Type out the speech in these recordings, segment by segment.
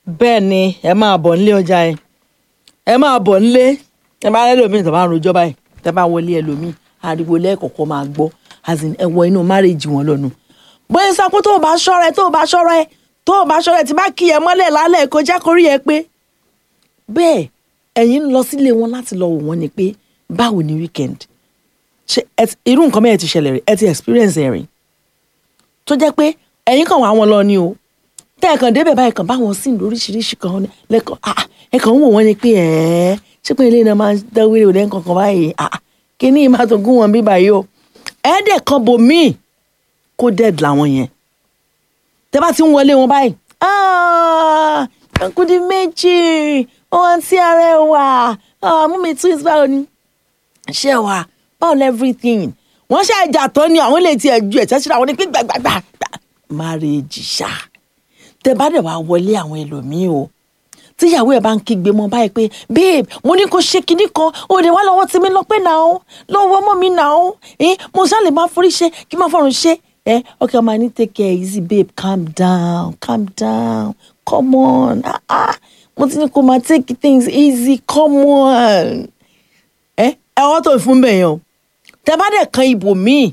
bẹ́ẹ̀ ni ẹ máa bọ̀ nílé ọjà ẹ ẹ máa bọ̀ nílé ẹ bá lẹ́lòmíì tó bá ń rojọ́ báyìí tẹ́ bá wọlé ẹlòmíì ariwo lẹ́ẹ̀kọ̀kọ́ máa gbọ́ as in ẹ wọ inú márèjì wọn lọ́nu bóyá sọ pé tó o bá ṣọ́ra ẹ tó o bá ṣọ́ra ẹ tó o bá ṣọ́ra ẹ tí bá kí ẹ mọ́lẹ̀ lálẹ́ kó já kórí ẹ pé bẹ́ẹ̀ ẹ̀yin ń lọ sílé wọn láti lọ wò wọ́n ni pé báwo ni weekend ṣe ẹ ti- irú nǹkan mẹ́rin ti ṣẹlẹ̀ rí ẹ ti experience ẹ̀ rí tó jẹ́ pé ẹ̀yin kàn wá wọn lọ ni o tẹ́ ẹ̀ kàn débẹ̀ báyìí kàn bá wọn sí lóríṣiríṣi kan ní- lẹ́kọ̀ọ́ ah, ah, ẹ̀ kàn ń wò wọ́n ni pé ẹ̀ẹ́ ṣé pé ilé náà máa ń dáwéré òde nǹkan kan báyìí ah, ah, kíní yìí máa tó gún wọn bí báyìí o ẹ̀ẹ́dẹ̀ kan bò míì kó dead làwọn yẹn tẹ́ bá ti ń wọlé wọn báyìí "Ah, Kudi méjì ohun tí ara ẹ wà ah, mú mi twins báwo ni ṣé wà báwo lẹ everything wọ́n ṣe àjà tán ni àwọn lè tiẹ̀ ju ẹ̀tẹ́ síra wọn ni pé gbàgbàgbà marriage ṣá tẹ bá dẹ̀ wá wọlé àwọn ẹlòmíín o tíyàwó ẹ̀ bá ń kígbe mọ́ báyìí pé babe mo ní kó ṣe kinní kan ó lè wá lọ́wọ́ tí mi lọ pé náà lọ́wọ́ mọ́ mi náà ẹ mo ṣáà lè máa forí ṣe kí n máa fọrùn ṣe ẹ okay ọmọ ní take care easy babe calm down calm down come on ah ah mo ti ní kó máa take things easy come on ẹ ẹ ọwọ́ tó ń fún bẹ́ẹ̀ yẹn o tẹ bá dẹ̀ kan ibò míì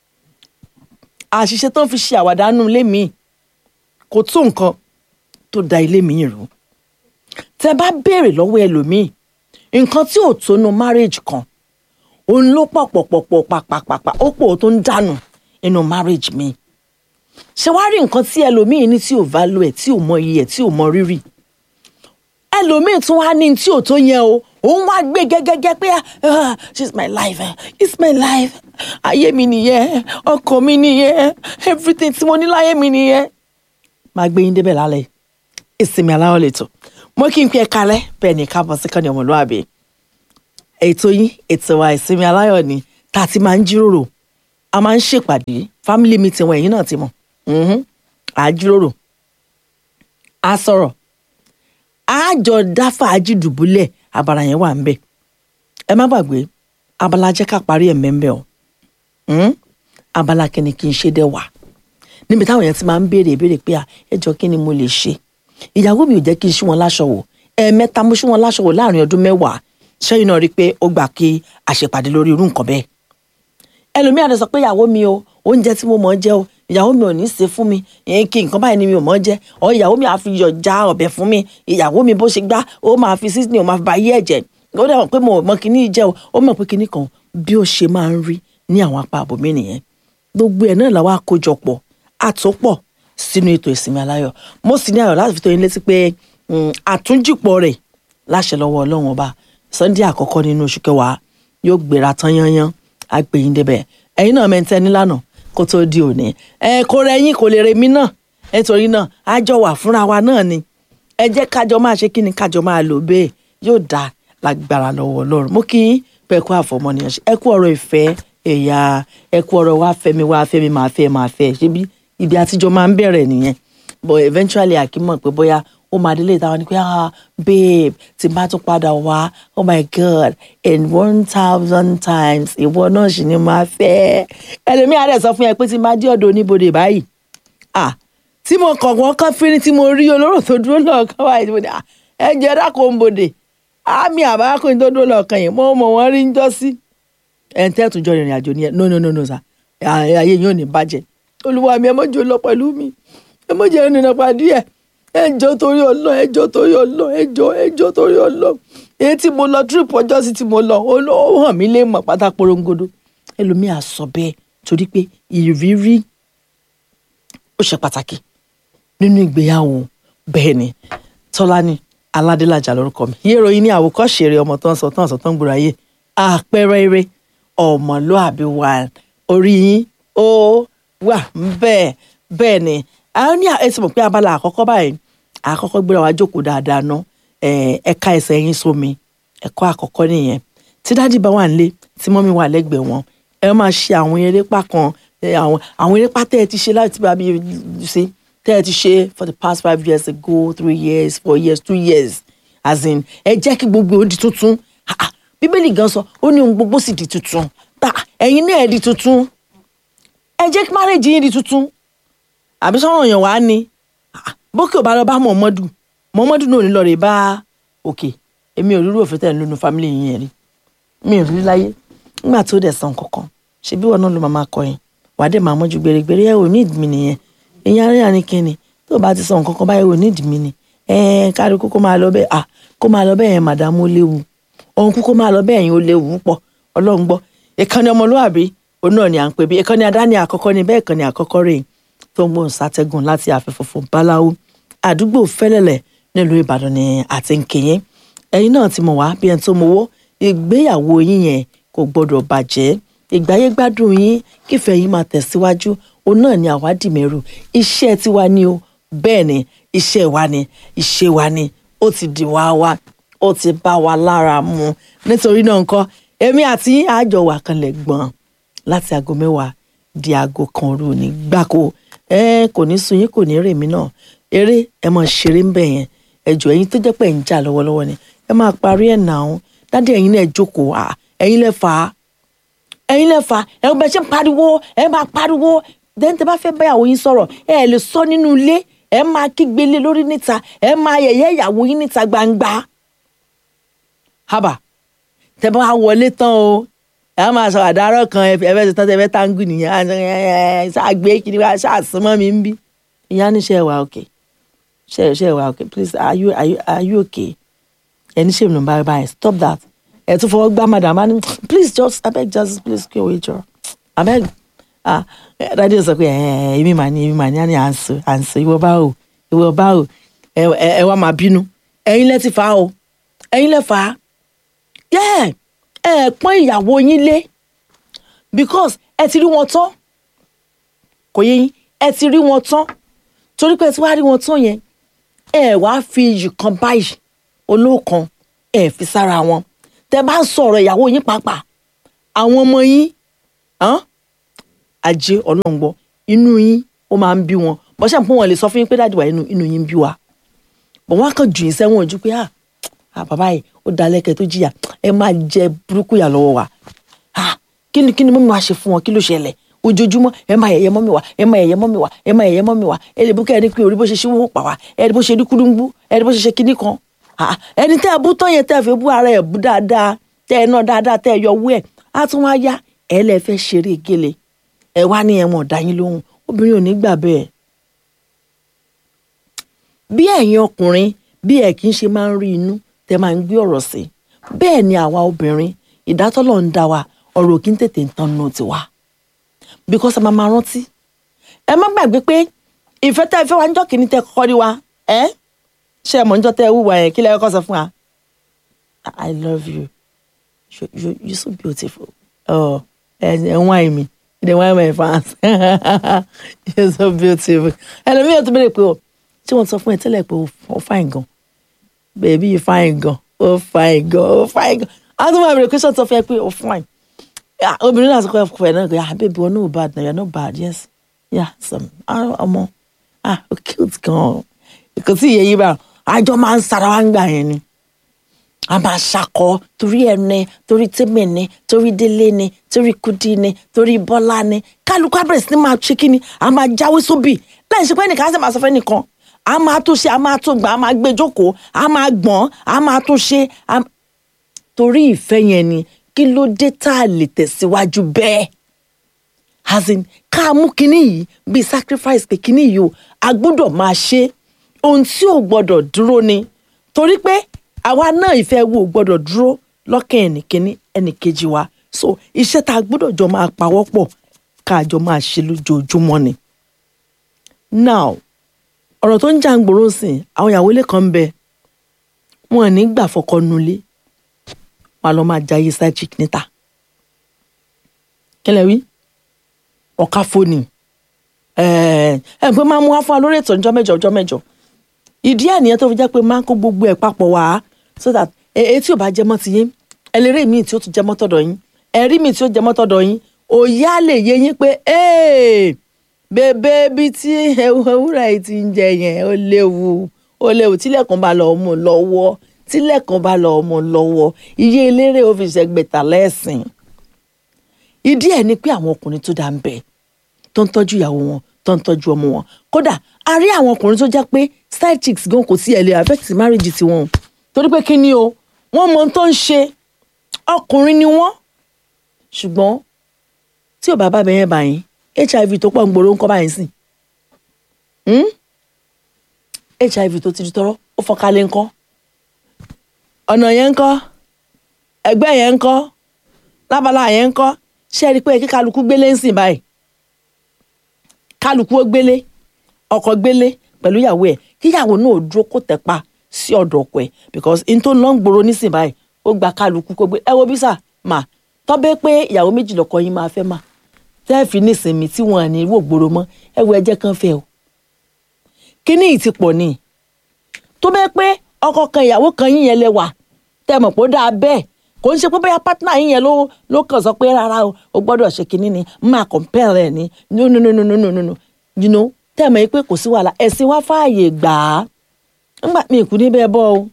àṣìṣe tó ń fi ṣe àwàdánù ilé míì kò tó nǹkan tó da ilé míì rú tẹ bá béèrè lọ́wọ́ ẹlòmíì nǹkan tí ò tó nu marriage kan òun ló pọ̀ pọ̀ pọ̀ pọ̀ pàpàpàpà ó pọ̀ tó ń dànù nínú marriage mi ṣé wàá rí nǹkan tí ẹlòmíì ní tí ò value ẹ̀ tí ò mọ iye ẹ̀ tí ò mọ rírì ẹlòmíì tún wá ní tí ò tó yẹn o òun wá gbé gẹ́gẹ́gẹ́ pé ah, she's my life eh, it's my life ayé mi nìyẹn ọkọ mi nìyẹn everything tí mo ní láyé mi nìyẹn máa gbé yín débẹ̀ lálẹ́ ìsinmi aláwọ̀ lẹ́tọ̀ mo kí n pẹ́ kalẹ́ bẹ́ẹ̀ ni káàbọ̀ sí kànnì ọmọlúwàbí ètò yín ètò wa ìsinmi aláyọ̀ ni tá a ti máa ń jíròrò a máa ń ṣèpàdé family meeting wọn ẹ̀yin náà ti mọ̀ mhm, à á jíròrò á sọ̀rọ̀ àjọ dá fàájì dùbúlẹ̀ abala yẹn wà ń bẹ̀ ẹ má gbàgbé abala jẹ́ ká parí ẹ̀ mẹ́mbẹ́ o Hmm? abala kẹ́ni kí n ṣe dẹ́ wà níbi táwọn yẹn ti máa ń béèrè ìbéèrè pé à ẹ jọ kí ni mo lè ṣe ìyàwó mi ò jẹ́ kí n ṣí wọn láṣọ wò ẹ̀ẹ̀mẹ́ta mo ṣí wọn láṣọ wò láàrin ọdún mẹ́wàá ṣẹ́yìn náà rí i pé ó gbà kí àṣepàdé lórí irú nǹkan bẹ́ẹ̀ ẹlòmíì àti sọ pé ìyàwó mi o oúnjẹ tí mo mọ̀ ọ́ jẹ o ìyàwó mi ò ní í ṣe fún mi ìyẹn kí nǹkan báyìí ni mi ò mọ̀ ọ́ jẹ ọ ìyàwó mi àfi yọ̀ já ọbẹ̀ fún mi ìyàwó mi bó ṣe gbá ó máa fi seasoning ó máa fi ba yé ẹ̀jẹ̀ ó dẹ̀ mọ̀ pé mo mọ̀ kíní jẹ́ o ó mọ̀ pé kíní kan bí ó ṣe máa ń rí ní àwọn apá àbòmí nìyẹn gbogbo ẹ̀ náà làwọn àkójọpọ̀ àtòpọ̀ sínú ètò ìsinmi aláyọ̀ mo sì ní ayọ̀ láti fi tó yín létí pé mm, àtúnjìpọ̀ rẹ̀ láṣẹ lọ́wọ́ ọlọ́run ọba sunday àkọ́kọ́ nínú oṣù kẹwàá yóò gbéra tán yányán á gbé yín débẹ̀ ẹ̀yin náà mẹ́ntẹ́ nílànà kó tó di òní ẹ kó rẹ yín kò lè rẹ mí náà nítorí náà á jọ wà fúnra wa náà ni ẹ jẹ́ kájọ máa ṣe kí ni kájọ máa lò bẹ́ẹ̀ yóò dá lágbára lọ́wọ́ ọlọ́run mo kí yín pé ẹ kú àfọmọnìyàn ṣe ẹ kú ọ̀rọ̀ ìfẹ́ ẹ̀yà ẹ kú ọ̀rọ̀ wá fẹ́ mi wá fẹ́ mi máa fẹ́ máa fẹ́ ṣé bí ibi àtijọ́ máa ń bẹ̀rẹ̀ nìyẹn but eventually àkímọ̀ pé bóyá ó máa délé ìtawọ́ ni pé ah babe tí n bá tún padà wá oh my god in one thousand times ìwọ náà sì ni máa fẹ́ ẹlòmíà rẹ̀ sọ fún yẹn pé tí n bá dé ọ̀dọ̀ oníbodè báyìí ah tí mo kàn wọ́n kán fínní tí mo rí olóró tó dúró lọ́ọ̀kan wáyé tí mo ní ah ẹ jẹ́ dákò ń bodè àmì àbákùnrin tó dúró lọ́ọ̀kan yẹn mo mọ̀ wọ́n rí ń jọ́ sí ẹ̀ ń tẹ́tù jọ ìrìn àjò nìyẹn no no no no sa ayé yóò ní bàjẹ́ olúwa mi ẹ mọ́jọ lọ pẹ̀lú mi ẹ mọ́jọ ẹni náà pàdé ẹ̀ ẹ jọ torí ọlọ́ ẹ jọ torí ọlọ́ ẹ jọ ẹ jọ torí ọlọ́ èyí tí mo lọ trip ọjọ́ sí tí mo lọ ó lọ ó hàn mí lé mọ̀ pátá porongodo ẹlòmíà sọ bẹ́ẹ̀ torí pé ìrírí ó ṣe pàtàkì nínú ìgbéyàwó bẹ́ẹ̀ ni tọ́lání aládélájà lórúkọ mi yé ìròyìn ní àwòkọ́ṣe eré ọmọ tó ń sọ tó ń sọ tó ń gbòòrò ayé àpẹẹrẹ eré ọmọlúàbí wà orí yín ó wà bẹ́ẹ̀ bẹ́ẹ̀ ni àwọn ní ẹsẹ̀ mọ̀ pé abala àkọ́kọ́ báyìí àkọ́kọ́ gbéra wa jókòó dáadáa ná ẹ̀ka ẹsẹ̀ yín sómi ẹ̀kọ́ àkọ́kọ́ nìyẹn tí dádì bá wà nílé tí mọ́mí wà lẹ́gbẹ̀ẹ́ wọn ẹ máa ṣe àwọn erépa kan ẹ, àwọn àwọn erépa tẹ́ ẹ ti ṣe láti bá mi ṣe tẹ́ ẹ ti ṣe for the past five years ago three years four years two years as in ẹ jẹ́ kí gbogbo ó di tuntun Ah, ah, bíbélì gan sọ ó ní ohun gbogbo sì di tuntun ta ẹ̀yin náà ẹ di tuntun ẹ jẹ́ kí márèjì yín di tuntun àbí sọ́run yẹn wá ní Ah, bókè ò bá lọ bá mọ̀mọ́dù Muhammadu náà ò ní lọ rè bá òkè èmi ò rírú òfin tẹ̀ ń lónú fámìlì yín yẹn rí mi ò rí láyé nígbà tó dẹ̀ san kankan ṣebí wọn náà ló máa máa kọ yẹn wàá dẹ̀ máa mọ́jú gbèrègbèrè ẹ̀ ò ní ìdí mi nìyẹn ìyẹn arìnrìn ni kíni tó o bá ti san kankan báyìí ò ní ìdí mi ni ẹ̀ẹ́n kárí kókó máa lọ bẹ́ẹ̀ à kó máa lọ bẹ́ẹ̀ yẹn màdàmú ó léwu òun kúkó máa lọ bẹ́ẹ̀ yẹn ó léwu pọ̀ ọlọ́run gbọ́ ìkànnì ọmọlúwàbí òun náà ni à ń pè bí ìkànnì adáni àkọ́kọ́ ni bẹ́ẹ̀ ìkànnì àkọ́kọ́ rèé tó ń gbóhùn sátẹ́gùn láti àfẹ́fọ́fọ́ báláwo àdúgbò fẹ́lẹ́lẹ̀ nílùú ìbàdàn ni àti ń kéyìn ẹ̀yin náà ti mọ̀ wá bí ẹni tó mowó ìgbéyàwó yín yẹn kò gbọ́dọ̀ bàjẹ́ ìgbáyé gbádùn yín kífẹ́ yín máa tẹ̀síwájú òun náà ni àwádìí mẹ́rù iṣẹ́ tiwa ni o bẹ́ẹ̀ ni iṣẹ́ wa ni iṣẹ́ wa ni ó ti di wá wá ó ti bá wa lára mu nítorí náà nǹkan èmi àti yín àjọ wà kanlẹ̀ gbọ̀n láti aago mẹ́wàá di aago kan òru ní gbáko ẹ kò ní sun yín kò ní rèmí náà eré ẹ máa ṣeré ń bẹ̀ yẹn ẹjọ́ ẹ̀yin tó jẹ́ pé ẹ̀ ń jà lọ́wọ́lọ́wọ́ ni ẹ máa parí ẹ̀ nà án dádì ẹ̀yin náà jókòó à ẹ̀yin lẹ fà á ẹ̀yin lẹ fà á ẹ bẹ ṣe ń pariwo ẹ máa pariwo dẹ́n tẹ́ bá fẹ́ báyàwó yín sọ̀rọ̀ ẹ ẹ lè sọ nínú ilé ẹ máa kígbe lé lórí níta ẹ máa yẹ̀yẹ́ ìyàwó yín níta gbangba haba tẹ́ bá wọlé tán o ẹ máa sọ àdárọ̀ kan ẹ fẹ́ ṣe tán tẹ́ fẹ́ táǹgù nìyẹn ṣàgbé kiri wá ṣàṣùmọ́ mi ń bí ìyá níṣẹ́ wà òkè ṣe ṣe wà òkè please are you are you are you okay ẹni ṣe ìmùnà báyìí báyìí stop that ẹ tún fọwọ́ gbá madam ani please just abeg just please kí owó ìjọ abeg ah dadi sọ pé ẹ èmi mà ní èmi mà ní àní à ń sọ à ń sọ ìwọ bá o ìwọ bá o ẹ ẹ wá máa bínú ẹ̀yin lẹ ti fà á o ẹ̀yin lẹ fà á yẹ ẹ pọ́n ìyàwó yín lé because ẹ ti rí wọn tán kò yé yín ẹ ti rí wọn tán torí pé ẹ ti wá rí wọn tán yẹn ẹ wá fi iyì kan báyìí olóòkan ẹ fi sára wọn tẹ bá ń sọ̀rọ̀ ìyàwó yín pàápàá àwọn ọmọ yín ajé ọlọ́ngbọ́ inú yín ó máa ń bí wọn bọ́sẹ̀ pé wọ́n lè sọ fún yín pé dáàdì wà inú inú yín ń bí wa bọ̀ wọ́n á kàn jù yín sẹ́wọ̀n ojú pé ah bàbá yìí ó da lẹ́kẹ̀ẹ́ tó jìyà ẹ máa jẹ burúkú yà lọ́wọ́ wa ah kí ni kí ni mọ́mi wa ṣe fún wọn kí ló ṣẹlẹ̀ ojoojúmọ́ ẹ máa yẹ̀yẹ́ mọ́mi wa ẹ máa yẹ̀yẹ́ mọ́mi wa ẹ máa yẹ̀yẹ́ mọ́mi wa ẹ lè bú kẹ́ ẹ ní pé orí bó ṣe ṣíwó pa wá ẹ ní bó ṣe rí kúrúngbú ẹ ní bó ṣe ṣe kinní kan ẹni tẹ́ ẹ bú tán yẹn tẹ́ ẹ fi bú ara ẹ bú dáadáa tẹ́ ẹ náà dáadáa tẹ́ ẹ yọ owó ẹ̀ á tún wá yá ẹ lẹ fẹ́ ṣeré gele ẹ wá ní ẹ̀wọ̀n ọ̀dá yín lóhùn obìnrin ò ní gbà bẹ́ẹ̀. bí ẹ̀yin ọkùnrin bí ẹ̀ kì í ṣe máa ń rí inú tẹ́ máa ń gbé ọ̀rọ̀ sí bẹ́ẹ̀ ni àwa obìnrin ìdátọ́lọ̀ ń dá wa ọ̀rọ̀ kí n tètè ń tán nù tiwa because ẹ máa máa rántí ẹ má gbàgbé pé ìfẹ́ tẹ́ ẹ fẹ́ wá ń jọ́ kìíní tẹ́ kọ́kọ́ rí wa ẹ́ ṣé ẹ mọ̀ níjọ́ tẹ́ ẹ wúwa yẹn kí lẹ́ kọ́kọ́ sọ fún wa I love you you you you so beautiful oh ẹ ẹ ń wáyé mi ẹ dẹ̀ wáyé my fans you so beautiful ẹlòmíràn tó bẹ̀rẹ̀ pé o tí wọ́n sọ fún ẹ tẹ́lẹ̀ pé o fine gan baby you fine gan o fine gan o fine gan àwọn tó máa bẹ̀rẹ̀ question tó fẹ́ pé o fine obìnrin náà sọ pé ọkọ ẹ náà gbé ah baby wọn no bad na you are not bad yes yeah some ọmọ ah o cute gan kò sí ìyẹn yìí bá àjọ máa ń sara wá ń gbà yẹn ni a máa ṣakọ torí ẹni torí tèmi ni torí délé ni torí kudi ni torí bọ́lá ni kálukú abẹ́rẹ́ sí ni máa ṣe kí ni a máa jáwé sóbì láì ṣe pé ẹnìkan á sì máa sọ fẹ́ nìkan a máa tó ṣe a máa tó gbà a máa gbé jókòó a máa gbọ́n a máa tó ṣe torí ìfẹ́ yẹn ni kí ló dé tá a lè tẹ̀síwájú bẹ́ẹ̀ as in ká mú kinní yìí bíi sacrifice pé kinní yìí o a gbọ́dọ̀ máa ṣe ohun tí ò gbọ́dọ̀ dúró ni torí pé àwa náà ìfẹ́ wo gbọ́dọ̀ dúró lọ́kàn ẹnìkíní ẹnìkejì wa so iṣẹ́ tá a gbọ́dọ̀ jọ máa pawọ́ pọ̀ ká a jọ máa ṣe lójoojúmọ́ ni. now ọ̀rọ̀ tó ń jà ń gbòòrò sìn àwọn ìyàwó ilé kan ń bẹ wọn ò ní gbà fọkọ nulẹ̀ wọn lọ máa jayé side chick níta kílẹ̀ wí ọ̀ka fóònì ẹ̀ ẹ̀ pé máa mú wá fún wa lórí ètò ọjọ́ mẹ́jọ ọjọ́ mẹ́jọ ìdí ẹ̀ nìyẹn tó fi jẹ́ pé máa ń kó gbogbo ẹ̀ papọ̀ wá so that èyí tí ò bá jẹ mọ́ ti yín ẹlẹ́rìí míì tí ó tún jẹ mọ́ tọ̀dọ̀ yín ẹ̀rí míì tí ó jẹ mọ́ tọ̀dọ̀ yín òye á lè yé yín pé bèbè bí tí ewúrẹ́ yìí ti ń jẹ yẹn ó léwu ó léwu tílẹ̀kùn bá lọ mú lọ́wọ́ tílẹ̀kùn bá lọ mú lọ́wọ́ iye eléré ó fi ṣẹgbẹ̀ta lẹ́sìn ìdí ẹ̀ ni pé àwọn ọkùnrin tó dá ń bẹ tó ń tọ́jú ìyàwó wọn tó ń tọ́jú ọmọ wọn kódà a rí àwọn ọkùnrin tó jẹ́ pé side chicks gan kò sí ẹ̀ lè affect marriage tiwọn o torí pé kí ni o wọ́n mọ ohun tó ń ṣe ọkùnrin ni wọ́n ṣùgbọ́n tí ò bá bá bẹ̀yẹn bá yín hiv tó pọ̀ ń gbòòrò ń kọ́ báyìí sìn Hmm? hiv tó ti di tọrọ ó fọkalẹ̀ ńkọ́ ọ̀nà yẹn ńkọ́ ẹgbẹ́ yẹn ńkọ́ lábala yẹn ńkọ́ ṣé ẹ rí i pé kí kálukú gbélé ń sìn báyìí kálukú ó gbélé ọkọ gbélé pẹ̀lú ìyàwó ẹ̀ kíyàwó náà ó dúró kó tẹ̀pa sí ọ̀dọ̀ ọkọ ẹ̀ because n tó lọ́ ń gbòòrò nísìn báyìí ó gba kálukú kó gbé ẹ wo bísà mà tọ́bẹ́ pé ìyàwó méjì lọ́kọ yín máa fẹ́ mà tẹ́ẹ̀fì nísìnyí tí wọ́n à ní wò gbòòrò mọ́ ẹ wo ẹjẹ́ kan fẹ́ o kíní yìí ti pọ̀ ni tó bẹ́ẹ̀ pé ọkọ kan ìyàwó kan yín yẹn lẹ wà tẹ́ mọ̀ pé ó dáa bẹ́ẹ̀ kò ń ṣe pé bóyá pátánà yín yẹn ló ló kàn sọ pé rárá o o gbọ́dọ̀ ṣe kinní ni máa compare ẹ̀ ní no no no no no no no no you know tẹ́ mọ̀ pé kò sí wàhálà ẹ̀sìn wá fààyè gbà á ńgbà mi kú níbẹ̀ bọ́ o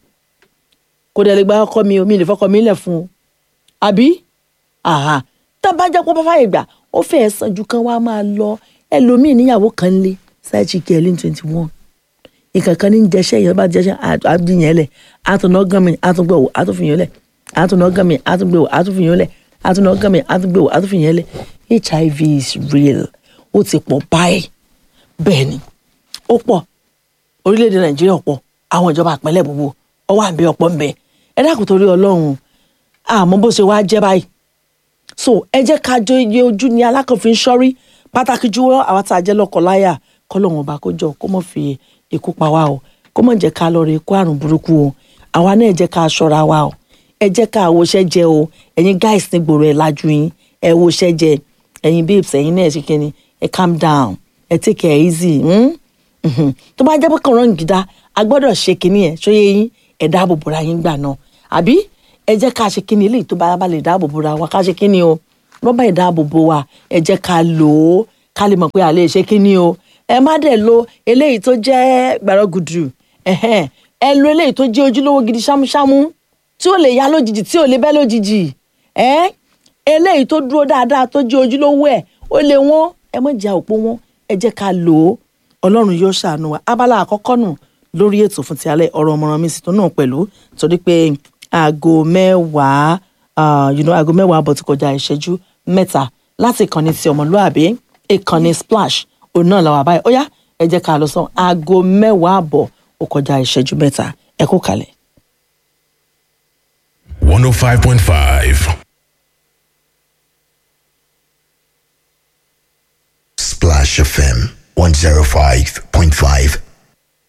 kò dẹ̀ lè gba ọkọ mi o mi lè fọkọ mi lẹ̀ fún o àbí àhà tá a bá jẹ́ pé ó bá fààyè gbà ó fẹ́ẹ́ sàn ju kan wá máa lọ ẹlòmíì níyàwó kan lé sáà chike ẹlẹ́ni twenty one nǹkan kan ní jẹṣẹ yẹn bá jẹṣẹ àdìyẹn lẹ àtúnà gánmi àtúngbẹwò àtúnfìyàn lẹ àtúnà gánmi àtúngbẹwò àtúnfìyàn lẹ àtúnà gánmi àtúngbẹwò àtúnfìyàn lẹ hiv is real ó ti pọ̀ báyìí bẹ́ẹ̀ ni ó pọ̀ orílẹ̀-èdè nàìjíríà pọ̀ àwọn ìjọba àpẹẹlẹ gbogbo ọwọ́ àbí ọ̀pọ̀ ńbẹ ẹ dákun torí ọlọ́run àmọ́ bó ṣe wá jẹ́ báyìí so ẹ jẹ́ ká jọ iye ojú ni alákànfin sọ́rí pàtàkì jùlọ àwọn tá a jẹ́ lọ́kọ̀láyà kọ́lọ́run ọba kó jọ kó mọ̀ fi ikú pa wá o kó mọ̀ jẹ́ ká lọ rè kó àrùn burúkú o àwa náà ẹ jẹ́ ká ṣọ́ra wa o ẹ jẹ́ ká àwòṣẹ́ jẹ o ẹ̀yin guys ní gbòòrò ẹ̀ lajú yín ẹ wòṣẹ́ jẹ ẹ̀yin babes ẹ̀yin náà ṣe kíni ẹ calm down ẹ take it easy hmm? Mhm. tó bá jẹ́ pé kàn rán gidá a gbọ́dọ̀ ṣe kíní ẹ̀ ṣóyé yín ẹ̀ dáàbò bora yín gbà náà àbí ẹ jẹ́ ká ṣe kíní eléyìí tó bá bá lè dáàbò bora wa ká ṣe kíní o rọ́bà ìdáàbò bo wa ẹ jẹ́ ká lò ó ká lè mọ̀ pé a lè ṣe kíní o ẹ má dẹ̀ lo eléyìí tó jẹ́ gbàrọ́gùdù ẹ̀hẹ́n. ẹ lo eléyìí tó jẹ́ ojúlówó gidi ṣámúṣámú tí ó lè yá lójijì tí ò lè bẹ́ lójijì ẹ́ eléyìí tó dúró dáadáa tó jẹ́ ojúlówó ẹ̀ ó lè wọ́n ẹ má jẹ́ òpó wọn ẹ jẹ́ ká lò ó ọlọ́run yóò ṣàánú wa abala àkọ́kọ́ nù lórí ètò fún ti alẹ́ ọ̀rọ̀ ọmọràn mi sì tó náà pẹ̀lú torí pé aago mẹ́wàá ah, you know, aago mẹ́wàá bọ̀ ti kọjá ìṣẹ́jú mẹ́ta láti ìkànnì ti ọmọlúàbí ìkànnì splash òun náà làwọn àbáyé ó yá ẹ jẹ́ ká lọ sàn aago mẹ́wàá àbọ̀ ó kọjá ìṣẹ́jú mẹ́ta ẹ kú kalẹ̀. 105.5. Splash FM 105.5